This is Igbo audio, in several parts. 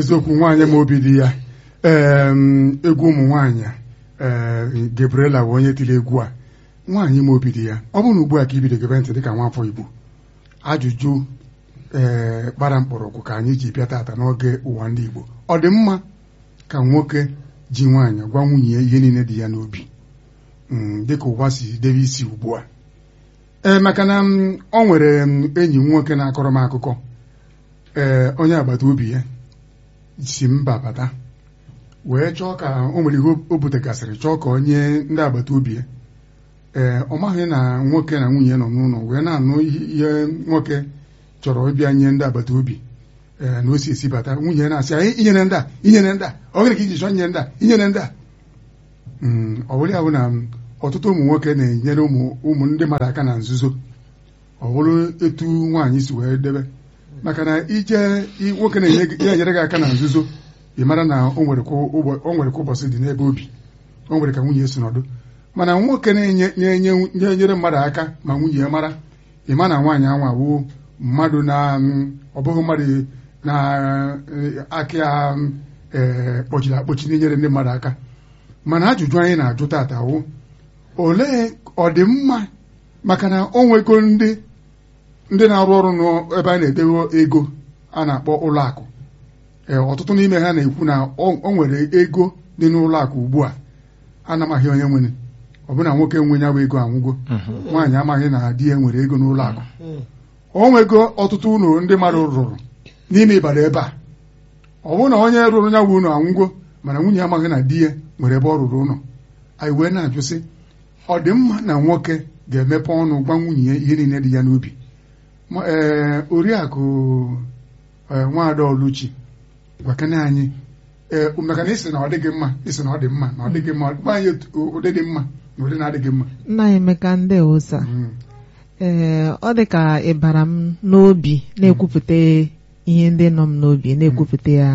eziokwu nwaanyị ma obi dị ya ee egwu ụmụ nwaanyị ee Gabriela bụ onye tiri egwu a nwaanyị ma obi dị ya ọ bụrụ na ugbu a ka ibido gebe ntị dịka nwafọ Igbo ajụjụ ee gbara mkpọrọgwụ ka anyị ji bịa tata n'oge ụwa ndị Igbo ọ dị mma ka nwoke ji nwaanyị gwa nwunye ya ihe niile dị ya n'obi dịka ụwa si debe isi ugbu a ee maka na ọ nwere enyi m nwoke na-akọrọ m akụkọ ee onye agbata obi ya si mba bata wee chọọ ka o nwere ihe o butegasịrị chọọ ka onye ndị agbata obi ya ee ọ maghị na nwoke na nwunye nọ n'ụlọ wee na-anụ ihe nwoke chọrọ ịbịa nye ndị agbata obi ee na o si esi bata nwunye na-asị anyị inyere ndị a inyere ndị a ọ gịnị ka iji chọọ nye ndị a inyere ndị a ọ bụrụ ya bụ na ọtụtụ ụmụ nwoke na-enyere ụmụ ndị mmadụ aka na nzuzo ọ bụrụ etu nwaanyị si wee debe maka na ije nwoke na-enyere gị aka na nzuzo ị mara na o nwere ka ụbọchị dị n'ebe obi o nwere ka nwunye si nọdụ mana nwoke na-enyere mmadụ aka ma nwunye ya mara ị ma na nwaanyị anwa wuo mmadụ na ọ bụghị mmadụ na-aka ya kpọchiri akpọchi na-enyere ndị mmadụ aka mana ajụjụ anyị na-ajụ tata wụ olee ọdịmma maka na o nwego ndị ndị na-arụ ọrụ n'ebe a na-edewe ego a na-akpọ ụlọ akụ ee ọtụtụ n'ime ha na-ekwu na o nwere ego dị n'ụlọ akụ ugbu a anamaghị onye nwere ọbụna nwoke nwe ya bụ ego anwụgo nwaanyị amaghị na di ya nwere ego n'ụlọ akụ o nwego ọtụtụ ụlọ ndị mmadụ rụrụ n'ime ịbara ebe a ọ bụrụ na onye rụrụ ya bụ ụlọ anwụgo mana nwunye amaghị na di ya nwere ebe ọ rụrụ ụlọ anyị wee na-ajụ sị ọ dị mma na nwoke ga-emepe ọnụ gwa nwunye ya ihe niile dị ya n'obi ee oriakụ nwaada Oluchi gwakene anyị ee maka na isi na ọ dịghị mma isi na ọ dị mma na ọ dịghị mma gwa anyị ụdị dị mma na ụdị na-adịghị mma nna Emeka ndị ụsa ee ọ dị ka ịbara m n'obi na-ekwupụta ihe ndị nọ m n'obi na-ekwupụta ya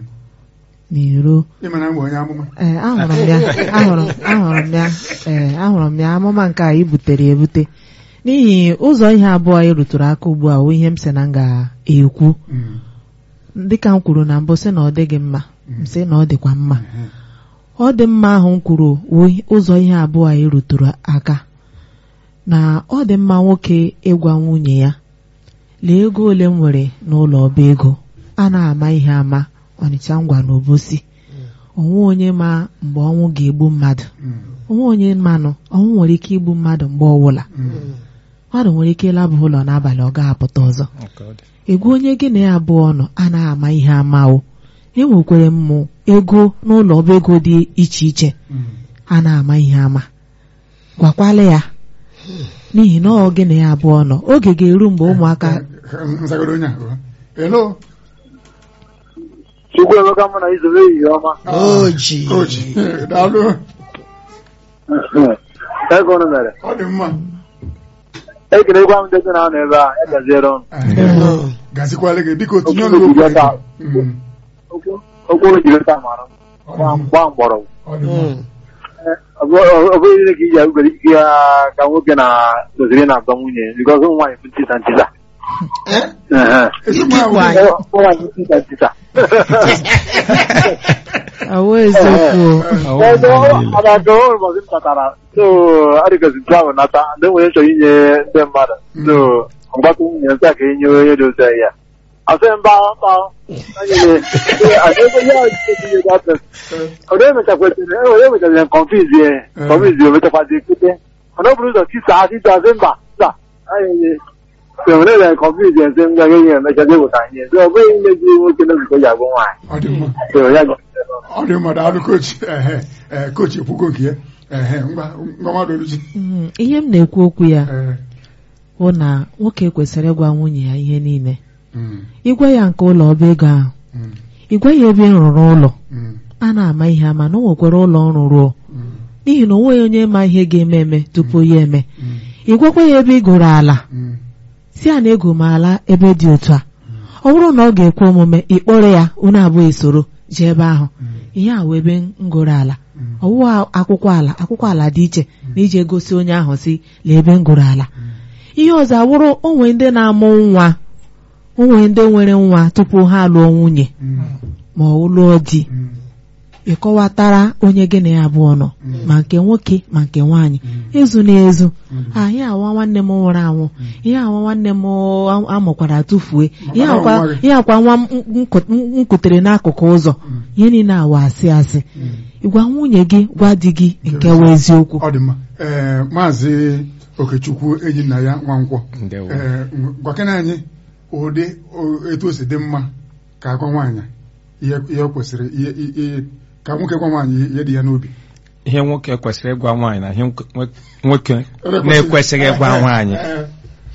n'iro ịmana mgbe onye amụma ee ahụrụ m ya ahụrụ ahụrụ m ya ee ahụrụ m ya amụma nke a i butere ebute n'ihi ụzọ ihe abụọ anyị rutụrụ aka ugbu a ihe m sị na m ga-ekwu dịka m kwuru na mbụ sị na ọ dịghị mma m sị na ọ dịkwa mma ọ dị mma ahụ m kwuru ụzọ ihe abụọ anyị rutụrụ aka na ọ dị mma nwoke ịgwa nwunye ya lee ego ole m nwere n'ụlọ ọba ego a na-ama ihe ama ọnịcha ngwa na obosi onwe onye ma mgbe ọnwụ ga-egbu mmadụ onwe onye manụ ọnwụ nwere ike igbu mmadụ mgbe ọbụla mmadụ nwere ike ịlaba ụlọ n'abalị ọ ga-apụta ọzọ egwu onye gị na ya abụọ nọ anaghị ama ihe amawo enwekwere mmụ ego n'ụlọ ọba ego dị iche iche a na-ama ihe ama gwakwala ya n'ihi na ọ gị na ya abụọ nọ oge ga-eru mgbe ụmụaka Chukwuemeka mụ na izobe ehihie ọma oji daalụ ego unu mere ọ dị mma ekelekwa m ndị gị na-anọ ebe a egaziere ọnụ gazikwala gị biko tinye Okwu ọnụ ojiri taa. okwu okwu ojiri taa mara gba mgbọrọgwụ ọ dị mma ọ bụghị ihe ka iji agụgara ike ya ka nwoke na toziri na-agba nwunye bikọz ụmụ nwaanyị bụ ntisa ntisa ezigbo Ikekwe ahụ anyị. ụmụ nwaanyị bụ ntisa ntisa ọwụ eziokwu Ebe ọ na-aga ụbọchị m tatara so adịgozi nke ahụ nata ndị nwere chọrọ inye ndị mmadụ so mgbata nwunye nsị a ka enye onye dị otu ya asị mba mba onye mechakwetara onye mechaziri konfizi konfizi o mechakwazi ekute mana ọ bụrụ ụzọ tisa tisa asị mba mba anyị nwere na konfizi nsị m gaghị enye emechazi eweta ihe so ọ bụghị imezi nwoke na nzukọ ji agụ nwaanyị ọ dị mma so ya ọ dị mma daalụ kochi ehe ee kochi ekwugo nke ya ehe ngwa ngwa mmadụ oluchi Mm, ihe m na-ekwu okwu ya ee bụ na nwoke kwesịrị ịgwa nwunye ya ihe niile mm, ịgwa ya nke ụlọ ọba ego ahụ mm, ịgwa ya ebe ị rụrụ ụlọ mm, a na-ama ihe ama na o nwekwara ụlọ ọrụ ruo mm, n'ihi na o nweghị onye ma ihe ga-eme eme tupu ya eme mm, ịgwakwa ya ebe ị gụrụ ala mm, si a na ego m ala ebe dị otu a ọ bụrụ na ọ ga-ekwe omume ịkpọrọ ya unu abụọ esoro jee ebe ahụ ihe a wụ ebe m gụrụ ala ọwụwa akwụkwọ ala akwụkwọ ala dị iche na ije gosi onye ahụ si lee ebe m gụrụ ala ihe ọzọ awụrụ onwe ndị na-amụ nwa onwe ndị nwere nwa tupu ha lụọ nwunye mm, ma ọ lụọ di Mm. ịkọwatara onye gị na ya abụọ nọ ma nke nwoke ma nke nwaanyị ezu na ezu anyị awa nwanne m nwụrụ anwụ ihe awa nwanne m amụkwara tụfuo ihe Maka na akwa nwa gị. ihe akwa nwa m nku- m kutere n'akụkụ ụzọ ihe niile awa asị asị gwa nwunye gị gwa di gị nke wụ eziokwu ọ dị mma ee maazị okechukwu enyi nna ya nwankwọ Ndewo. ee gwakena anyị ụdị o- etu o si dị mma ka agwa nwaanyị ihe ihe o kwesịrị ihe ihe ka nwoke gwa nwaanyị ihe dị ya n'obi ihe nwoke kwesịrị ịgwa nwaanyị na ihe nwoke- nwoke Ekwesịrị- na-ekwesịghị ịgwa Ee, nwaanyị ee,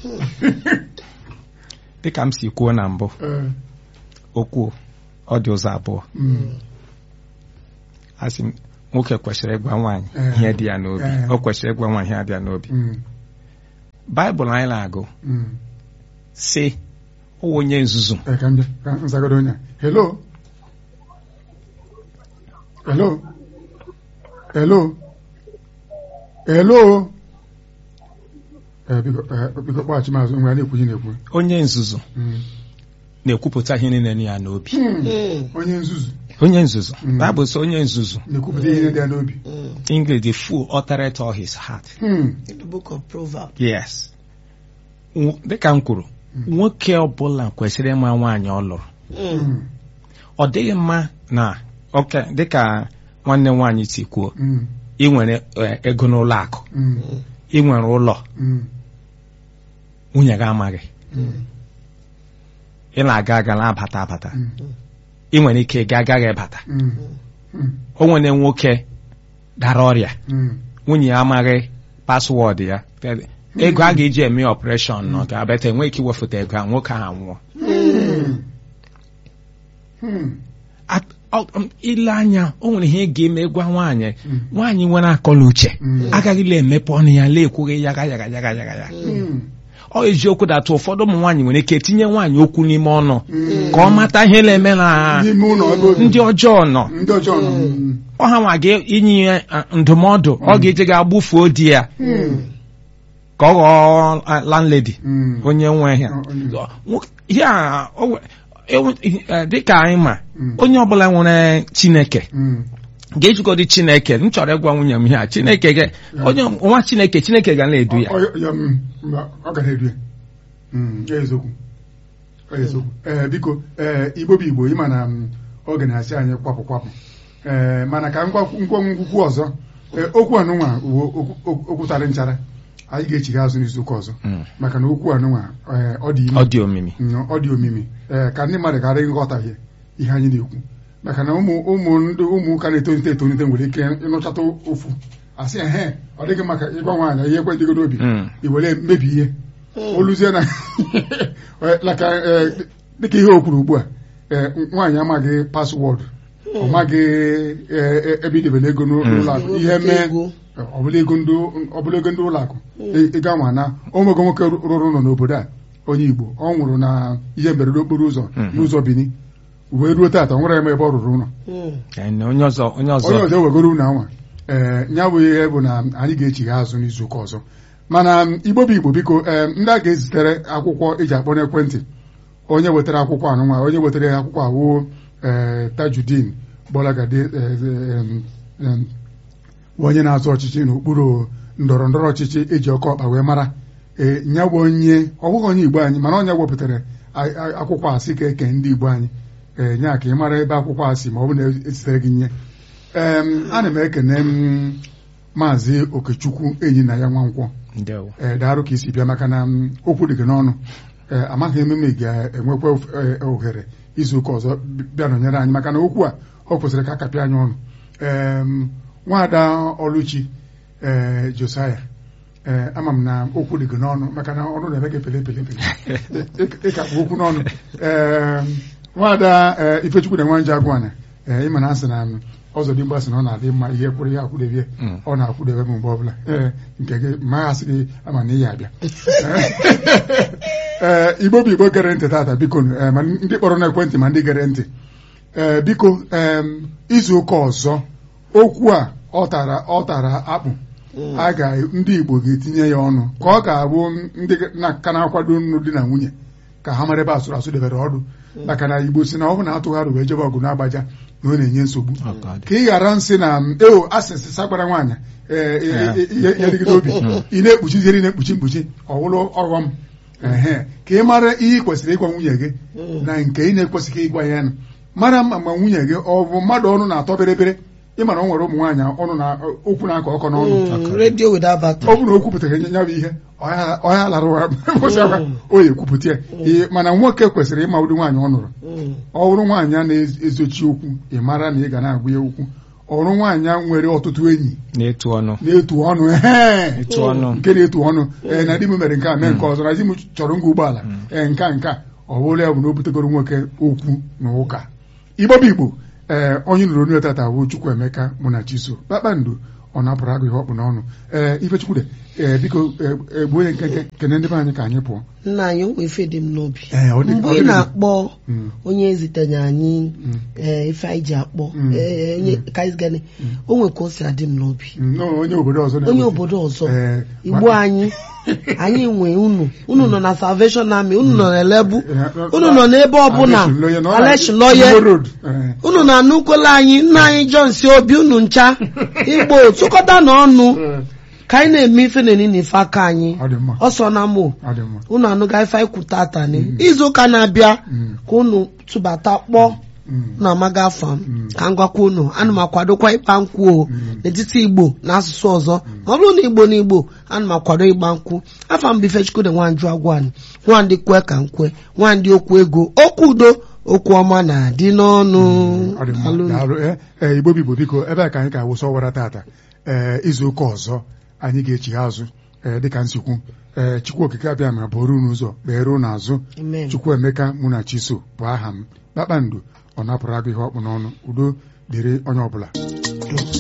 dịka m si kwuo na mbụ ee, okwu ọ dị ụzọ abụọ mm, asị m nwoke kwesịrị ịgwa nwaanyị Ee. ihe dị ya n'obi Ee. o kwesịrị ịgwa nwaanyị ihe dị ya n'obi mm, baịbụl anyị na-agụ mm. si ụwa onye nzuzu Ee, ka m bịa ka m zagodo onye a. hello hello hello hello ee biko ee, biko kpọghachi maazị nwe a na-ekwu ihe na-ekwu onye nzuzu Mm. na-ekwupụta ihe niile dị ya n'obi onye nzuzu onye nzuzu Mm. baịbụl sị onye nzuzu na-ekwupụta ihe dị ya n'obi English the fool uttereth all his heart Hmm. in the book of Proverbs. yes Nwo- dịka m kwuru nwoke ọbụla kwesịrị ịma nwaanyị ọ lụrụ Hmm. ọ dịghị mma na oke dịka nwanne m nwaanyị si kwuo Hmm. ị nwere eh, ego n'ụlọ akụ Hmm. ị nwere ụlọ Hmm. nwunye gị amaghị Hmm. ị na-aga aga na-abata abata Hmm. ị nwere ike ị agaghị ịbata Hmm. Hmm. o nwere nwoke dara ọrịa Hmm. nwunye ya amaghị paswọọdụ ya ego a ga-eji eme ọpụreshọn nọ ga-abata enweghị ike iwefụta ego a nwoke ahụ anwụọ Hmm. Hmm. At- ọ- um, ile anya o nwere ihe ị ga-eme gwa nwaanyị Mm. nwaanyị nwere akọla uche Mm. agaghịla emepe ọnụ ya la-ekwughị yaga yaga yaga yaga ya Hmm. ọ eziokwu datụ ụfọdụ ụmụ nwaanyị nwere ike tinye nwaanyị okwu n'ime ọnụ ka ọ mata ihe na-eme na n'ime ụlọ ebe obi. ndị ọjọọ nọ ndị ọjọọ nọ Hmm. ọ ha nwa ga-inye ya ah, ndụmọdụ ọ ga-eje ga gbufuo di ya ka ọ ghọọ ah, landlady Hmm. onye nwe ya Onye- Nwo- ya o we- ewe- eh, dịka anyị ma Mm. onye ọbụla nwere chineke Hmm. ga-ejikọdị chineke m chọrọ ịgwa nwunye m ihe a chineke ga onye nwa chineke chineke ga na-edu ya Ọ- ọ- ya, mm, mba, ọ ga na-edu ya Mm, ya eziokwu Ọ eziokwu ee biko ee igbo bụ igbo ịma na mm, oge na-asị anyị kwapụ kwapụ ee mana ka ngwa ngwa ngwukwu ọzọ ee okwu anụnwa uwe okwu- okwu okwu tarị nchara anyị ga-echigha azụ n'izuụka ọzọ Mm. maka na okwu anụnwa ee, ọ dị ime ọ dị omimi Mm, ọ dị omimi ee ka ndị mmadụ ghara ịghọtahie ihe anyị na-ekwu maka na ụmụ ụmụ ndị ụmụ ụka na-etonite etonite nwere ike ịnụchata ofu asị ehe ọ dịghị maka ịgwa nwaanyị ihe ekwentịgo n'obi Mm. i were mebi ihe oluzie na laka ee, dịka ihe o kwuru ugbu a ee, nwaanyị amaghị paswọọdụ ọ maghị ee, e- ebe idebere ego n'ụlọ akụ ihe mee Ego. ọbụla ego ndị ọbụla ego ndị ụlọ akụ ịga nwa na onwego nwoke rụrụ ụlọ n'obodo a onye Igbo ọ nwụrụ na ihe mberede okporo ụzọ Mhm. n'ụzọ Bini wee ruo taata ọ nwere eme ebe ọ rụrụ ụlọ Mm. Eh, na onye ọzọ onye onye ọzọ ọzọ ewegoro unu anwa ee ya bụ ihe bụ na anyị ga-echigha azụ n'izuụka ọzọ mana m, igbo bụ igbo biko ee ndị a ga-ezitere akwụkwọ eji akpọ n'ekwentị onye wetara akwụkwọ anụnwa onye wetara ya akwụkwọ awụ ee tajudin gbolagadi onye na-azụ ọchịchị n'okpuru ndọrọ ndọrọ ọchịchị eji ọkọ ọkpa wee mara ee nya bụ onye ọ bụghị onye igbo anyị mana onye wepụtara a- a- akwụkwọ asị ka eke ndị igbo anyị ee nya ka ị mara ebe akwụkwọ a si ma ọ bụ na esitere gị nye em ana m ekene m maazị okechukwu enyi na ya nwankwọ ndewo ee daarụ ka isi bịa maka na m, okwu dị gị n'ọnụ ee amaghị m ma ị ga-enwekwa of- ee, ohere izu ụka ọzọ bi- bịa nọnyere anyị maka na okwu a ọ kwesịrị ka akapịa anyị ọnụ em, nwaada ọlụchi ee josaya ee ama m na okwu dị gị n'ọnụ maka na ọnụ na-eme gị pele pele pele Ị- ịkakpu okwu n'ọnụ ee nwaada ee ifechukwu na nwanje agwana ee ịma na asị na m, ọzọ dị mgbasị na ọ na-adị mma ihe kwụrụ ya akwụdebe Mm. ọ na-akwụdebe m mgbe ọbụla ee nke gị ma asị gị ama na ị ya abịa ee igbo bụ igbo gere ntị tata biko ee, ma ndị kpọrọ n'ekwentị ma ndị gere ntị ee biko em, izu ụka ọzọ okwu a ọ tara ọ tara akpụ a ga ndị igbo ga-etinye ya ọnụ ka ọ ga-abụ ndị na- ka na-akwado nnu di na nwunye ka ha mara ebe asụrụ asụ debere ọdụ maka na igbo si na ọ bụ na atụgharị wee jebe ọgụ na-agbaja na ọ na-enye nsogbu Oh, God. ka ị ghara nsị na eo asịsị sagbara nwaanyị ee, e- e- e- ya dịgide obi ị na-ekpuchiziri ị na-ekpuchi mkpuchi ọwụlụ ọghọm ehe ka ị mara ihe ị kwesịrị ịgwa nwunye gị na nke ị na-ekwesịghị ịgwa ya na mara mma ma nwunye gị ọ bụ mmadụ ọnụ na-atọ bịrịbịrị ịma na ọ nwere ụmụ nwaanyị ọnụ na okwu na-akọ ọkọ n'ọnụ Mm, radio without battery. ọ bụrụ na o kwupụtara nye ya bụ ihe ọya ọya lara ụra ụbọchị akwa o ya ekwupụta ya Ee, mana nwoke kwesịrị ịma ụdị nwaanyị ọ nụrụ Mm. ọ bụrụ nwaanyị a na-ezochi okwu ị mara na ị ga na-agwa ya okwu ọ bụrụ nwaanyị a nwere ọtụtụ enyi na-etu ọnụ na-etu ọnụ ehe etu ọnụ nke na-etu ọnụ ee na di m mere nke a mee nke ọzọ na di m chọrọ ngwa ụgbọala ee nke a nke a ọ bụrụ ya bụ na o butegoro nwoke okwu na ụka igbo bụ igbo ee onye nụrụ onye tata bụ Chukwuemeka mụ na Chiso kpakpando ọ napụrụ agụ ihe ọkpụ n'ọnụ ee Ifechukwude ee biko ee, ee, gbuo onye nkenke kene ndị be anyị ka anyị pụọ nna anyị o nwee ife dị m n'obi Ee, ọ dị- mgbe ọ ị dị- na-akpọ Mm. onye ezitenye anyị Mm. ee, ife anyị ji akpọ Mm. ee, onye kaizgani o nwee ka o si adị m n'obi Nnọọ onye obodo ọzọ na-eweta. onye obodo ọzọ Ee, igbo ma- anyị anyị nwe unu unu nọ na salvation army unu nọ na elebu Ee, unu nọ n'ebe ọbụla Aleshin Loye, nọ na- Aleshin Loye. Igbo Road. Ee. unu na-anụkwela anyị nna anyị John si obi unu ncha igbo tụkọta na ọnụ Ee, ka anyị na-eme ife na enini ife aka anyị ọ dị mma ọsọ na mụ ọ dị mma unu anụga ife anyị kwuta atani izu ụka na-abịa Mm. ka unu tụbata kpọọ Mm. na amaga afa m Mm. ka m gwakwa unu ana m akwadokwa ịkpa nkwụ o Mm. n'etiti igbo na asụsụ ọzọ ma ọ bụrụ na igbo na igbo ana m akwado ịgba nkwụ afa m bụ Ifechukwude nwanju agwani nwandị kwe ka nkwe nwandị okwu ego okwu udo okwu ọma na-adị n'ọnụ ọ dị mma Daalụ. daalụ ee ee, igbo bigbo biko ebe a ka anyị ga-awụsa ọwara tata ee izu ụka ọzọ anyị ga-echi azụ ee dịka nsikwu ee chukwu okike abịa ma bụrụ unu ụzọ kpeere unu azụ Amen. Chukwuemeka mụ na Chiso bụ aha m kpakpando ọ napụrụ agụ ihe ọkpụ n'ọnụ udo dịrị onye ọbụla